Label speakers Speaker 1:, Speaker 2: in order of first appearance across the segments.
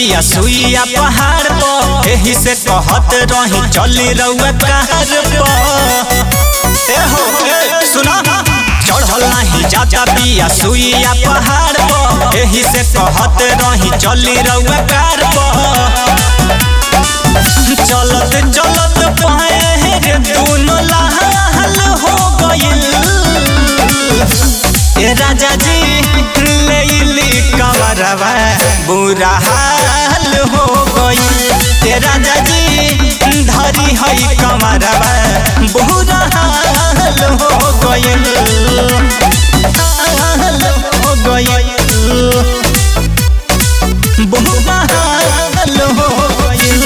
Speaker 1: बिया सुइया पहाड़ पर एही से कहत रही चली रउआ कार पर ए हो ए सुना चढ़ल नहीं जाता बिया सुइया पहाड़ पर एही से कहत रही चली रउआ कार पर चलत चलत पाए दोनों लाल हो गइल ए राजा जी लेली कमरवा बुरा हाल हो गइल ए राजा जी धरी है कमरवा बुरा हाल हो गइल हाल हो गइल बुरा हाल हो गइल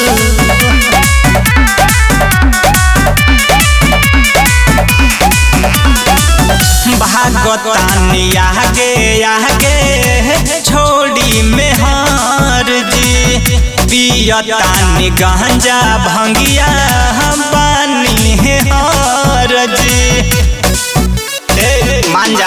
Speaker 1: भागतानी आगे आगे छोड़ी में हार जी पियतानी गांजा भंगिया पानी है हार जी ए मांजा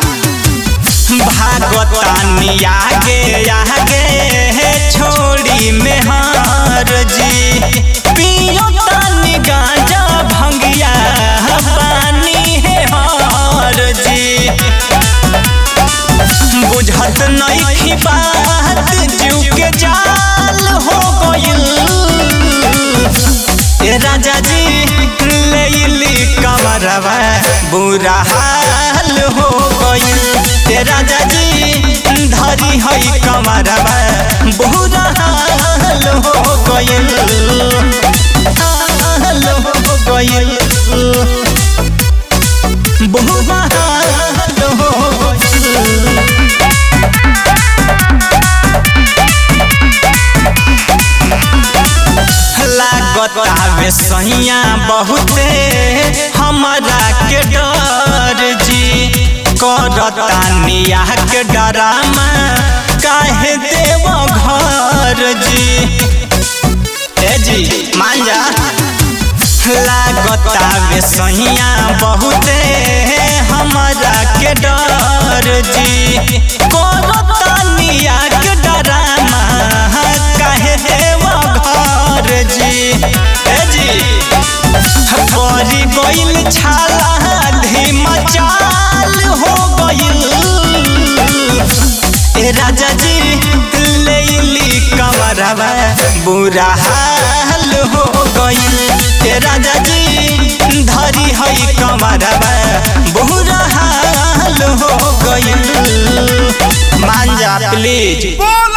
Speaker 1: भागतानी आगे आगे छोड़ी में हार जी पियतानी गांजा भंगिया पानी है हार जी बुझत नहीं बात जीव के जाल हो गइल ए राजा जी लेली कमरवा बुरा हाल हो गइल ए राजा जी धरी है कमरवा बुरा हाल हो गइल हाल हो गइल बुरा हाल हो गइल लागत आवे सैया बहुते हमारा के डर जी करतानिया के डरामा काहे देव घर जी ए जी मान जा लागत आवे सैया बहुते हमारा के डर जी करतानिया के डरामा काहे देव घर जी ए जी परी गइल छाला धीमा चाल हो गइल ए राजा जी लेली कमरवा बुरा हाल हो गइल ए राजा जी धरी है कमरवा बुरा हाल हो गइल मान जा प्लीज
Speaker 2: बोल